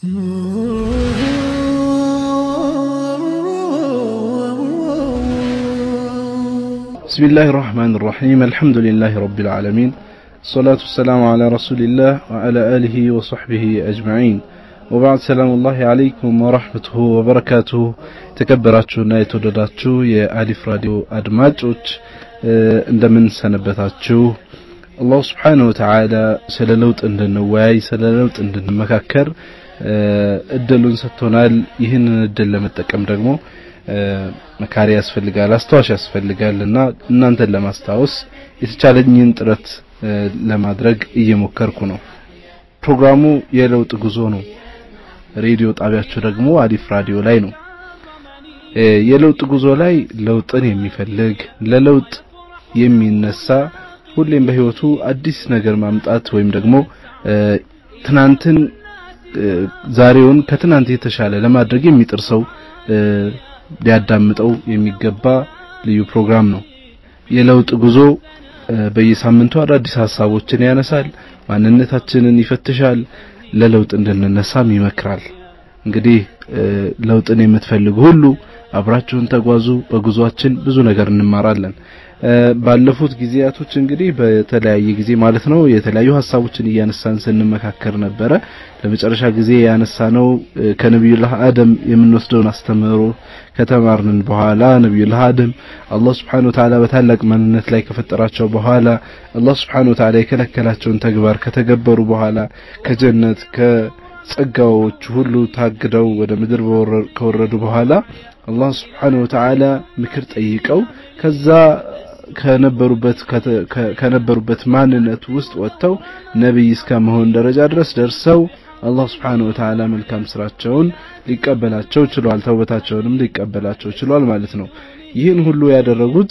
بسم الله الرحمن الرحيم الحمد لله رب العالمين الصلاة والسلام على رسول الله وعلى آله وصحبه أجمعين وبعد سلام الله عليكم ورحمته وبركاته ተከበራችሁና የተወደዳችሁ የአሊፍ ራዲዮ አድማጮች እንደምን ሰነበታችሁ አላሁ ስብሓንሁ ወተዓላ ስለ ለውጥ እንድንወያይ ስለ ለውጥ እንድንመካከር እድሉን ሰጥቶናል ይህንን እድል ለመጠቀም ደግሞ መካሪ ያስፈልጋል አስታዋሽ ያስፈልጋል እና እናንተን ለማስታወስ የተቻለኝን ጥረት ለማድረግ እየሞከርኩ ነው ፕሮግራሙ የለውጥ ጉዞ ነው ሬዲዮ ጣቢያችሁ ደግሞ አሊፍ ራዲዮ ላይ ነው የለውጥ ጉዞ ላይ ለውጥን የሚፈልግ ለለውጥ የሚነሳ ሁሌም በህይወቱ አዲስ ነገር ማምጣት ወይም ደግሞ ትናንትን ዛሬውን ከትናንት የተሻለ ለማድረግ የሚጥር ሰው ሊያዳምጠው የሚገባ ልዩ ፕሮግራም ነው የለውጥ ጉዞ በየሳምንቱ አዳዲስ ሀሳቦችን ያነሳል ማንነታችንን ይፈትሻል ለለውጥ እንድንነሳም ይመክራል እንግዲህ ለውጥን የምትፈልጉ ሁሉ አብራችሁን ተጓዙ በጉዟችን ብዙ ነገር እንማራለን ባለፉት ጊዜያቶች እንግዲህ በተለያየ ጊዜ ማለት ነው የተለያዩ ሀሳቦችን እያነሳን ስንመካከር ነበረ ለመጨረሻ ጊዜ ያነሳነው ከነቢዩላህ አደም የምንወስደውን አስተምህሮ ከተማርንን በኋላ ነቢዩላህ አደም አላህ Subhanahu Wa Ta'ala በታላቅ ማንነት ላይ ከፈጠራቸው በኋላ አላህ Subhanahu Wa Ta'ala የከለከላቸውን ተግባር ከተገበሩ በኋላ ከጀነት ከጸጋዎች ሁሉ ታግደው ወደ ምድር ከወረዱ በኋላ አላህ Subhanahu Wa Ta'ala ምክር ጠይቀው ከዛ ከነበሩበት ከነበሩበት ማንነት ውስጥ ወጥተው ነብይ እስከ መሆን ደረጃ ድረስ ደርሰው አላህ Subhanahu Wa Ta'ala መልካም ስራቸውን ሊቀበላቸው ችሏል ተውበታቸውንም ሊቀበላቸው ችሏል ማለት ነው ይህን ሁሉ ያደረጉት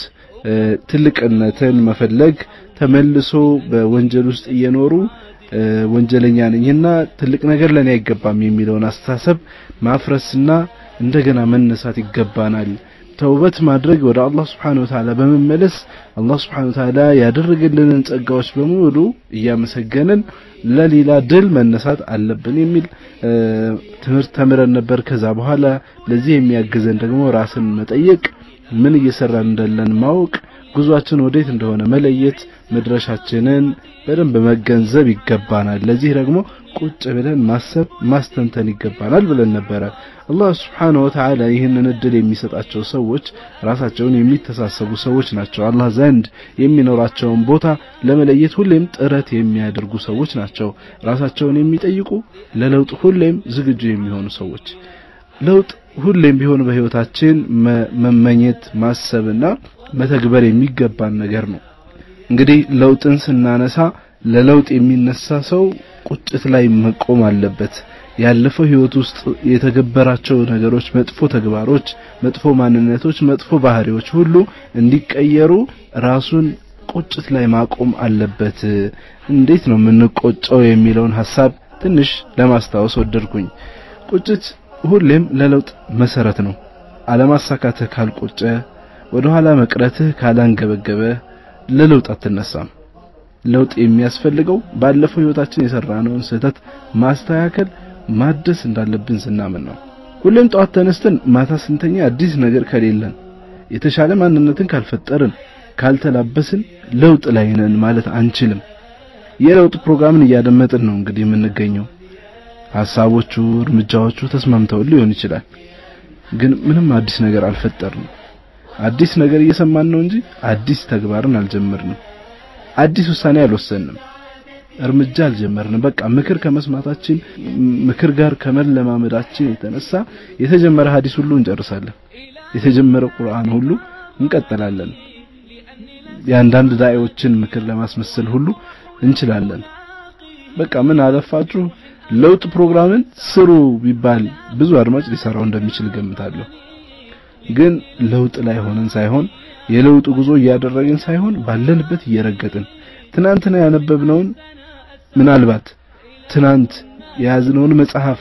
ትልቅነትን መፈለግ ተመልሶ በወንጀል ውስጥ እየኖሩ ወንጀለኛ ነኝና ትልቅ ነገር ለኔ አይገባም የሚለውን አስተሳሰብ ማፍረስና እንደገና መነሳት ይገባናል ተውበት ማድረግ ወደ አላህ Subhanahu Wa Ta'ala በመመለስ አላህ Subhanahu Wa Ta'ala ያደረገልንን ጸጋዎች በሙሉ እያመሰገንን ለሌላ ድል መነሳት አለብን የሚል ትምህርት ተምረን ነበር ከዛ በኋላ ለዚህ የሚያግዘን ደግሞ ራስን መጠየቅ ምን እየሰራን እንዳለን ማወቅ ጉዟችን ወዴት እንደሆነ መለየት መድረሻችንን በደንብ መገንዘብ ይገባናል ለዚህ ደግሞ ቁጭ ብለን ማሰብ ማስተንተን ይገባናል ብለን ነበረ አላህ Subhanahu Wa Ta'ala ይህንን እድል የሚሰጣቸው ሰዎች ራሳቸውን የሚተሳሰቡ ሰዎች ናቸው አላህ ዘንድ የሚኖራቸውን ቦታ ለመለየት ሁሌም ጥረት የሚያደርጉ ሰዎች ናቸው ራሳቸውን የሚጠይቁ ለለውጥ ሁሌም ዝግጁ የሚሆኑ ሰዎች ለውጥ ሁሌም ቢሆን በህይወታችን መመኘት ማሰብና መተግበር የሚገባን ነገር ነው እንግዲህ ለውጥን ስናነሳ ለለውጥ የሚነሳ ሰው ቁጭት ላይ መቆም አለበት ያለፈው ህይወት ውስጥ የተገበራቸው ነገሮች መጥፎ ተግባሮች መጥፎ ማንነቶች መጥፎ ባህሪዎች ሁሉ እንዲቀየሩ ራሱን ቁጭት ላይ ማቆም አለበት እንዴት ነው የምንቆጨው የሚለውን ሐሳብ ትንሽ ለማስታወስ ወደድኩኝ ቁጭት ሁሌም ለለውጥ መሰረት ነው አለማሳካትህ ካልቆጨ ወደ ኋላ መቅረትህ ካላንገበገበ ለለውጥ አትነሳም ለውጥ የሚያስፈልገው ባለፈው ህይወታችን የሰራነውን ስህተት ማስተካከል ማደስ እንዳለብን ስናምን ነው ሁሌም ጠዋት ተነስተን ማታ ስንተኛ አዲስ ነገር ከሌለን የተሻለ ማንነትን ካልፈጠርን ካልተላበስን ለውጥ ላይ ነን ማለት አንችልም የለውጥ ፕሮግራምን እያደመጥን ነው እንግዲህ የምንገኘው ሐሳቦቹ እርምጃዎቹ ተስማምተው ሊሆን ይችላል ግን ምንም አዲስ ነገር አልፈጠርንም አዲስ ነገር እየሰማን ነው እንጂ አዲስ ተግባርን አልጀመርንም አዲስ ውሳኔ አልወሰንም እርምጃ አልጀመርንም በቃ ምክር ከመስማታችን ምክር ጋር ከመለማመዳችን የተነሳ የተጀመረ ሐዲስ ሁሉ እንጨርሳለን የተጀመረ ቁርአን ሁሉ እንቀጥላለን የአንዳንድ ዳዒዎችን ምክር ለማስመሰል ሁሉ እንችላለን በቃ ምን አለፋችሁ ለውጥ ፕሮግራምን ስሩ ቢባል ብዙ አድማጭ ሊሰራው እንደሚችል ገምታለሁ ግን ለውጥ ላይ ሆነን ሳይሆን የለውጥ ጉዞ እያደረግን ሳይሆን ባለንበት እየረገጥን ትናንትና ያነበብነውን ምናልባት ትናንት የያዝነውን መጽሐፍ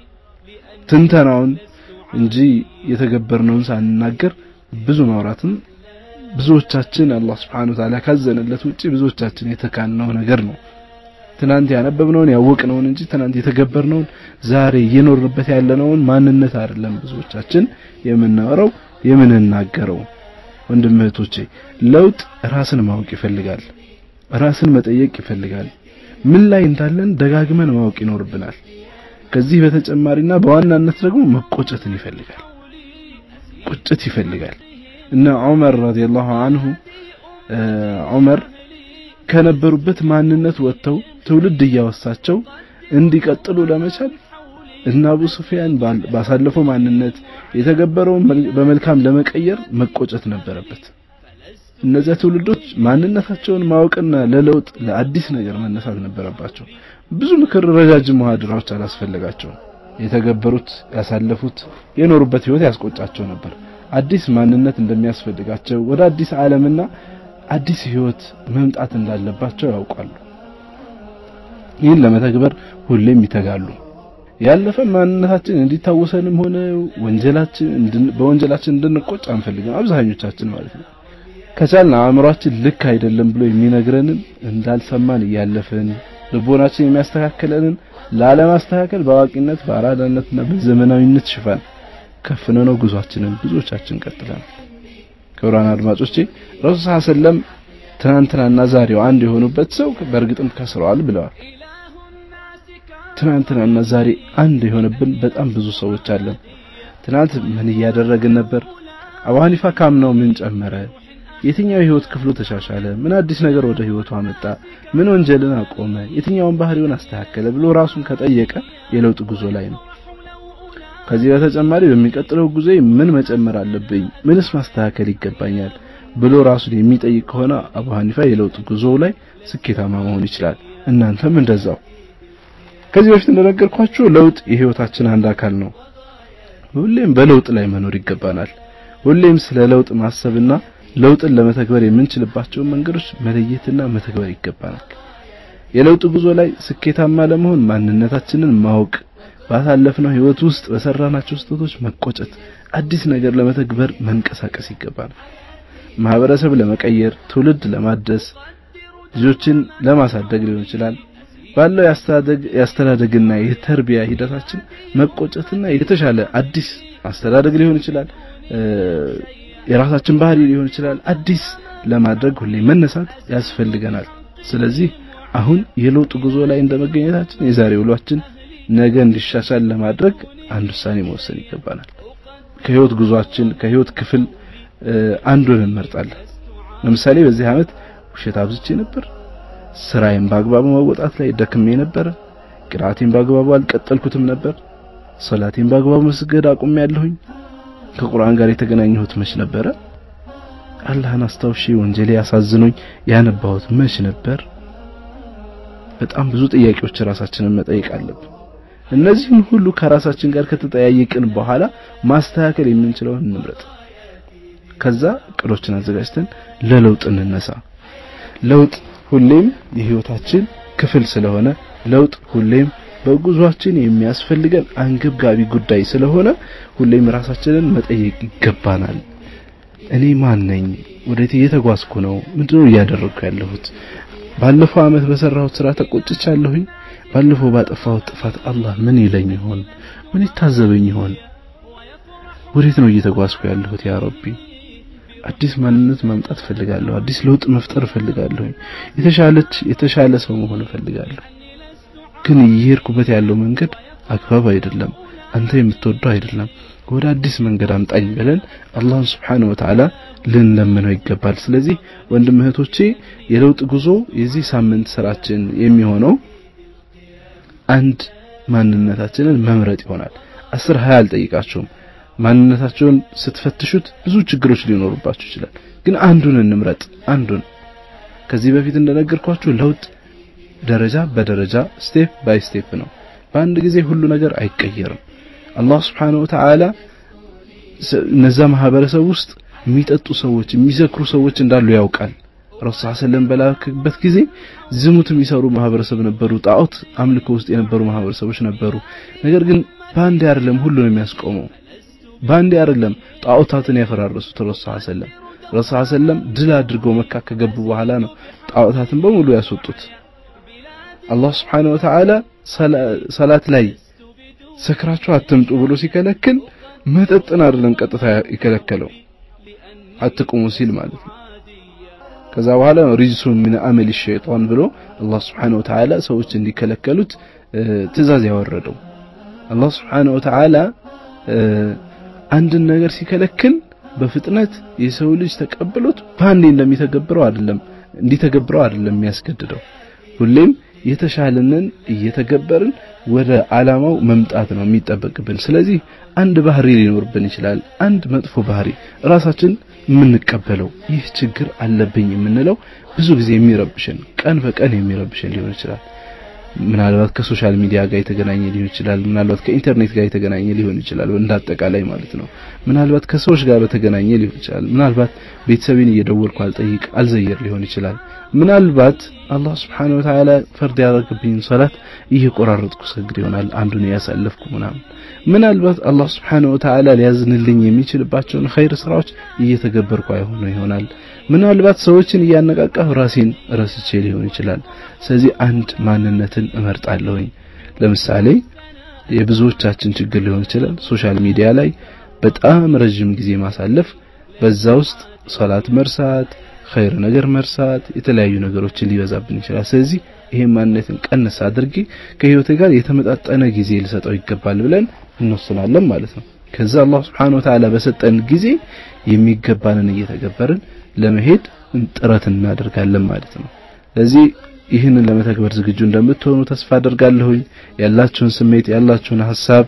ትንተናውን እንጂ የተገበርነውን ሳንናገር ብዙ ማውራትን ብዙዎቻችን አላህ Subhanahu Wa Ta'ala ካዘነለት ውጪ ብዙዎቻችን የተካነው ነገር ነው ትናንት ያነበብነውን ያወቅነውን እንጂ ትናንት የተገበርነውን ዛሬ እየኖርንበት ያለነውን ማንነት አይደለም ብዙዎቻችን የምናወራው የምንናገረው። ወንድም እህቶቼ፣ ለውጥ ራስን ማወቅ ይፈልጋል። ራስን መጠየቅ ይፈልጋል። ምን ላይ እንዳለን ደጋግመን ማወቅ ይኖርብናል። ከዚህ በተጨማሪና በዋናነት ደግሞ መቆጨትን ይፈልጋል። ቁጭት ይፈልጋል። እነ ዑመር ረዲየላሁ ዐንሁ ዑመር ከነበሩበት ማንነት ወጥተው ትውልድ እያወሳቸው እንዲቀጥሉ ለመቻል እና አቡ ሱፊያን ባሳለፈው ማንነት የተገበረውን በመልካም ለመቀየር መቆጨት ነበረበት። እነዚያ ትውልዶች ማንነታቸውን ማወቅና ለለውጥ ለአዲስ ነገር መነሳት ነበረባቸው። ብዙ ምክር፣ ረጃጅም መሐድራዎች አላስፈለጋቸውም። የተገበሩት፣ ያሳለፉት፣ የኖሩበት ህይወት ያስቆጫቸው ነበር። አዲስ ማንነት እንደሚያስፈልጋቸው ወደ አዲስ ዓለምና አዲስ ህይወት መምጣት እንዳለባቸው ያውቃሉ። ይህን ለመተግበር ሁሌም ይተጋሉ። ያለፈ ማንነታችን እንዲታወሰንም ሆነ ወንጀላችን በወንጀላችን እንድንቆጭ አንፈልግም፣ አብዛኞቻችን ማለት ነው። ከቻልን አእምሯችን ልክ አይደለም ብሎ የሚነግረንን እንዳልሰማን እያለፍን ልቦናችን የሚያስተካክለንን ላለማስተካከል በአዋቂነት በአራዳነትና በዘመናዊነት ሽፋን ከፍነ ነው ጉዟችንን ብዙዎቻችን ቀጥለናል። ክቡራን አድማጮቼ ረሱል ሰለም ትናንትናና ዛሬው አንድ የሆኑበት ሰው በእርግጥም ከስረዋል ብለዋል። ትናንትናና ዛሬ አንድ የሆነብን በጣም ብዙ ሰዎች አለን። ትናንት ምን እያደረግን ነበር? አቡ ሐኒፋ ካምናው ምን ጨመረ? የትኛው የህይወት ክፍሉ ተሻሻለ? ምን አዲስ ነገር ወደ ህይወቱ አመጣ? ምን ወንጀልን አቆመ? የትኛውን ባህሪውን አስተካከለ ብሎ ራሱን ከጠየቀ የለውጥ ጉዞ ላይ ነው። ከዚህ በተጨማሪ በሚቀጥለው ጊዜ ምን መጨመር አለብኝ? ምንስ ማስተካከል ይገባኛል ብሎ ራሱን የሚጠይቅ ከሆነ አቡ ሐኒፋ የለውጥ ጉዞ ላይ ስኬታማ መሆን ይችላል። እናንተም እንደዛው። ከዚህ በፊት እንደነገርኳችሁ ለውጥ የህይወታችን አንድ አካል ነው። ሁሌም በለውጥ ላይ መኖር ይገባናል። ሁሌም ስለ ለውጥ ማሰብና ለውጥን ለመተግበር የምንችልባቸውን መንገዶች መለየትና መተግበር ይገባናል። የለውጥ ጉዞ ላይ ስኬታማ ለመሆን ማንነታችንን ማወቅ፣ ባሳለፍነው ህይወት ውስጥ በሰራናቸው ስህተቶች መቆጨት፣ አዲስ ነገር ለመተግበር መንቀሳቀስ ይገባናል። ማህበረሰብ ለመቀየር፣ ትውልድ ለማደስ፣ ልጆችን ለማሳደግ ሊሆን ይችላል። ባለው ያስተዳደግና የተርቢያ ሂደታችን መቆጨትና የተሻለ አዲስ አስተዳደግ ሊሆን ይችላል የራሳችን ባህሪ ሊሆን ይችላል። አዲስ ለማድረግ ሁሌ መነሳት ያስፈልገናል። ስለዚህ አሁን የለውጥ ጉዞ ላይ እንደመገኘታችን የዛሬ ውሏችን ነገ እንዲሻሻል ለማድረግ አንድ ውሳኔ መወሰን ይገባናል። ከህይወት ጉዟችን ከህይወት ክፍል አንዱን እንመርጣለን። ለምሳሌ በዚህ ዓመት ውሸት አብዝቼ ነበር፣ ስራዬን በአግባቡ መወጣት ላይ ደክሜ ነበር፣ ቅራቴን በአግባቡ አልቀጠልኩትም ነበር፣ ሶላቴን በአግባቡ መስገድ አቁሜያለሁኝ ከቁርአን ጋር የተገናኘሁት መች ነበረ? አላህን አስታውሼ ወንጀሌ ያሳዝኖኝ ያነባሁት መች ነበር? በጣም ብዙ ጥያቄዎች ራሳችንን መጠየቅ አለብን። እነዚህን ሁሉ ከራሳችን ጋር ከተጠያየቅን በኋላ ማስተካከል የምንችለውን እንምረጥ። ከዛ እቅዶችን አዘጋጅተን ለለውጥ እንነሳ። ለውጥ ሁሌም የህይወታችን ክፍል ስለሆነ ለውጥ ሁሌም በጉዟችን የሚያስፈልገን አንገብጋቢ ጉዳይ ስለሆነ ሁሌም ራሳችንን መጠየቅ ይገባናል። እኔ ማን ነኝ? ወዴት እየተጓዝኩ ነው? ምንድነው እያደረግኩ ያለሁት? ባለፈው ዓመት በሰራሁት ስራ ተቆጭቻለሁኝ? ባለፈው ባጠፋሁት ጥፋት አላህ ምን ይለኝ ይሆን? ምን ይታዘበኝ ይሆን? ወዴት ነው እየተጓዝኩ ያለሁት? ያ ረቢ አዲስ ማንነት ማምጣት እፈልጋለሁ። አዲስ ለውጥ መፍጠር እፈልጋለሁ። የተሻለች የተሻለ ሰው መሆን እፈልጋለሁ። ግን እየሄድኩበት ያለው መንገድ አግባብ አይደለም፣ አንተ የምትወደው አይደለም። ወደ አዲስ መንገድ አምጣኝ ብለን አላህን Subhanahu Wa Ta'ala ልንለምነው ይገባል። ስለዚህ ወንድም እህቶቼ የለውጥ ጉዞ የዚህ ሳምንት ስራችን የሚሆነው አንድ ማንነታችንን መምረጥ ይሆናል። አስር ሀያ አልጠይቃችሁም። ማንነታቸውን ስትፈትሹት ብዙ ችግሮች ሊኖሩባችሁ ይችላል። ግን አንዱን እንምረጥ። አንዱን ከዚህ በፊት እንደነገርኳችሁ ለውጥ ደረጃ በደረጃ ስቴፕ ባይ ስቴፕ ነው። በአንድ ጊዜ ሁሉ ነገር አይቀየርም። አላህ Subhanahu Wa Ta'ala እነዛ ማህበረሰብ ውስጥ የሚጠጡ ሰዎች፣ የሚሰክሩ ሰዎች እንዳሉ ያውቃል። ረሱል ሰለም በላክበት ጊዜ ዝሙት የሚሰሩ ማህበረሰብ ነበሩ። ጣዖት አምልኮ ውስጥ የነበሩ ማህበረሰቦች ነበሩ። ነገር ግን በአንድ አይደለም ሁሉን የሚያስቆመው በአንድ አይደለም ጣዖታትን ያፈራረሱት ረሱል ሰለም ረሱል ሰለም ድል አድርገው መካ ከገቡ በኋላ ነው ጣዖታትን በሙሉ ያስወጡት። አላህ Subhanahu Wa Ta'ala ሰላት ላይ ሰክራችሁ አትምጡ ብሎ ሲከለክል መጠጥን አይደለም ቀጥታ የከለከለው አትቁሙ ሲል ማለት ነው። ከዛ በኋላ ሪጅሱ ሚን አመል ሸይጣን ብሎ አላህ Subhanahu Wa Ta'ala ሰዎች እንዲከለከሉት ትእዛዝ ያወረደው። አላህ Subhanahu Wa Ta'ala አንድን ነገር ሲከለክል በፍጥነት የሰው ልጅ ተቀብሎት በአንዴ እንደሚተገብረው አይደለም እንዲተገብረው አይደለም የሚያስገድደው። ሁሌም የተሻለንን እየተገበርን ወደ ዓላማው መምጣት ነው የሚጠበቅብን። ስለዚህ አንድ ባህሪ ሊኖርብን ይችላል። አንድ መጥፎ ባህሪ ራሳችን የምንቀበለው ይህ ችግር አለብኝ የምንለው ብዙ ጊዜ የሚረብሽን ቀን በቀን የሚረብሽን ሊሆን ይችላል። ምናልባት ከሶሻል ሚዲያ ጋር የተገናኘ ሊሆን ይችላል። ምናልባት ከኢንተርኔት ጋር የተገናኘ ሊሆን ይችላል። እንዳጠቃላይ ማለት ነው። ምናልባት ከሰዎች ጋር በተገናኘ ሊሆን ይችላል። ምናልባት ቤተሰቤን እየደወልኩ አልጠይቅ አልዘየር ሊሆን ይችላል። ምናልባት አላህ Subhanahu Wa Ta'ala ፈርድ ያደረገብኝ ሶላት እየቆራረጥኩ ሰግድ ይሆናል አንዱን ያሳለፍኩ ምናምን። ምናልባት አላህ Subhanahu Wa Ta'ala ሊያዝንልኝ የሚችልባቸውን ኸይር ስራዎች እየተገበርኩ አይሆኑ ይሆናል። ምናልባት ሰዎችን እያነቃቃሁ ራሴን ረስቼ ሊሆን ይችላል። ስለዚህ አንድ ማንነትን እመርጣለሁኝ። ለምሳሌ የብዙዎቻችን ችግር ሊሆን ይችላል ሶሻል ሚዲያ ላይ በጣም ረጅም ጊዜ ማሳለፍ፣ በዛ ውስጥ ሶላት መርሳት፣ ኸይር ነገር መርሳት፣ የተለያዩ ነገሮችን ሊበዛብን ይችላል። ስለዚህ ይሄን ማንነትን ቀነስ አድርጌ ከህይወቴ ጋር የተመጣጠነ ጊዜ ልሰጠው ይገባል ብለን እንወስናለን ማለት ነው። ከዛ አላህ Subhanahu Wa Ta'ala በሰጠን ጊዜ የሚገባንን እየተገበርን ለመሄድ ጥረት እናደርጋለን ማለት ነው። ስለዚህ ይህንን ለመተግበር ዝግጁ እንደምትሆኑ ተስፋ አደርጋለሁኝ። ያላችሁን ስሜት ያላችሁን ሐሳብ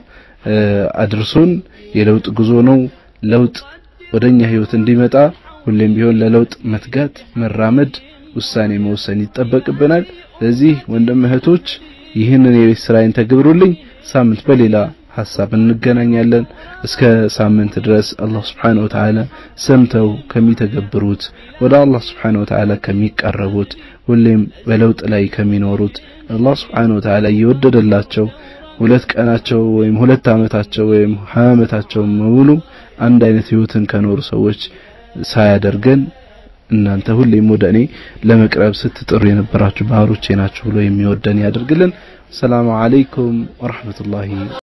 አድርሱን። የለውጥ ጉዞ ነው። ለውጥ ወደኛ ህይወት እንዲመጣ ሁሌም ቢሆን ለለውጥ መትጋት፣ መራመድ፣ ውሳኔ መወሰን ይጠበቅብናል። ስለዚህ ወንድም እህቶች ይህንን የቤት ስራዬን ተግብሩልኝ። ሳምንት በሌላ ሐሳብ እንገናኛለን። እስከ ሳምንት ድረስ አላህ Subhanahu Wa Ta'ala ሰምተው ከሚተገብሩት ወደ አላህ Subhanahu Wa Ta'ala ከሚቀረቡት ሁሌም በለውጥ ላይ ከሚኖሩት አላህ Subhanahu Wa Ta'ala እየወደደላቸው ሁለት ቀናቸው ወይም ሁለት ዓመታቸው ወይም ሀያ ዓመታቸው ሙሉ አንድ አይነት ህይወትን ከኖሩ ሰዎች ሳያደርገን እናንተ ሁሌም ወደ እኔ ለመቅረብ ስትጥሩ የነበራችሁ ባህሮቼ ናችሁ ብሎ የሚወደን ያደርግልን። ሰላም አለይኩም ወራህመቱላሂ